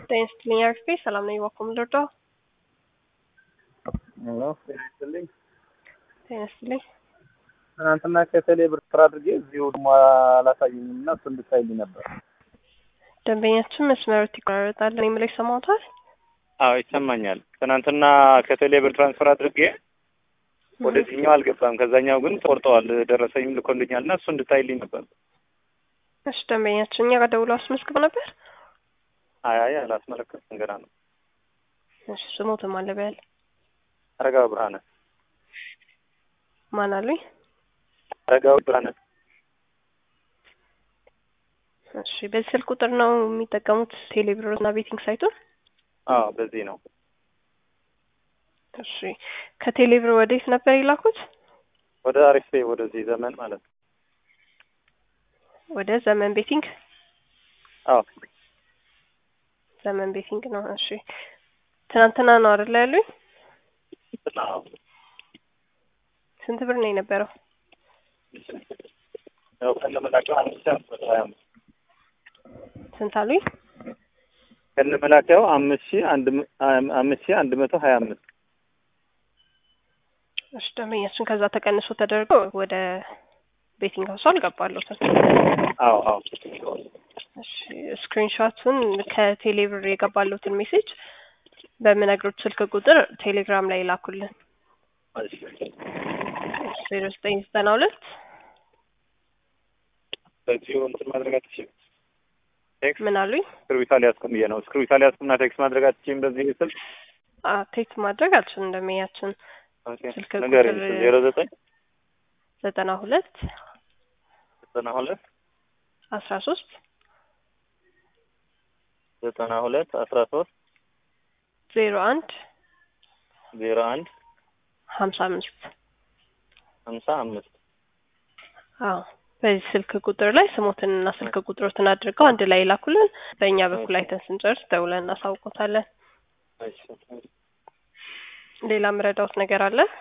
ጤና ይስጥልኝ አርፌ ሰላም ነኝ። ባኩም ልርዳ ሄሎ ጤና ይስጥልኝ። ጤና ይስጥልኝ። ትናንትና ከቴሌ ብር ስራ አድርጌ እዚሁ ደግሞ አላሳየኝም እና እሱ እንድታይልኝ ነበር። ደንበኛችን መስመሮት ይቆራረጣል። እኔ የምለው ይሰማዎታል? አዎ ይሰማኛል። ትናንትና ከቴሌ ብር ትራንስፈር አድርጌ ወደዚህኛው አልገባም። ከዛኛው ግን ቆርጠዋል። ደረሰኝም ልኮልኛል እና እሱ እንድታይልኝ ነበር። እሺ ደንበኛችን እኛ ጋር ደውሎ አስመዝግበው ነበር። አይ አይ አላስመለከትኩም ገና ነው። እሺ ስሞትም አለ በያል አረጋዊ ብርሃነ ማን አሉኝ? አረጋዊ ብርሃነ እሺ በዚህ ስልክ ቁጥር ነው የሚጠቀሙት ቴሌብር እና ቤቲንግ ሳይቱን? አዎ በዚህ ነው። እሺ ከቴሌብር ወዴት ነበር የላኩት? ወደ አሪፌ ወደዚህ ዘመን ማለት ነው። ወደ ዘመን ቤቲንግ አዎ ዘመን ቤቲንግ ነው። እሺ ትናንትና ነው አይደል ያሉኝ? አዎ ስንት ብር ነው የነበረው? ያው ከነመላኪያው አንድ ሺህ አምስት መቶ ሀያ አምስት ስንት አሉኝ? ከነመላኪያው አምስት ሺህ አንድ መ- አምስት ሺህ አንድ መቶ ሀያ አምስት እሺ ደንበኛችን ከዛ ተቀንሶ ተደርጎ ወደ ቤቲንግ ሀውሱ አልገባለሁትም። አዎ አዎ እሺ ስክሪንሾቱን ከቴሌብር የገባለሁትን ሜሴጅ በምነግሮት ስልክ ቁጥር ቴሌግራም ላይ ላኩልን። ዜሮ ዘጠኝ ዘጠና ሁለት በዚሁ እንትን ማድረግ አትችይም። ቴክስት ምን አሉኝ? እስክሪብቶ አልያዝኩም ብዬ ነው። እስክሪብቶ አልያዝኩምና ቴክስት ማድረግ አትችይም በዚህ ስልክ ቴክስት ማድረግ አልችልም። እንደሚያችን ስልክ ንገረኝ። ቁጥር ዜሮ ዘጠኝ ዘጠና ሁለት ዘጠና ሁለት አስራ ሶስት ዘጠና ሁለት አስራ ሶስት ዜሮ አንድ ዜሮ አንድ ሀምሳ አምስት ሀምሳ አምስት አዎ በዚህ ስልክ ቁጥር ላይ ስሞትንና ስልክ ቁጥሮትን አድርገው አንድ ላይ ላኩልን። በእኛ በኩል አይተን ስንጨርስ ደውለን እናሳውቆታለን። እሺ ሌላ ምረዳውት ነገር አለ?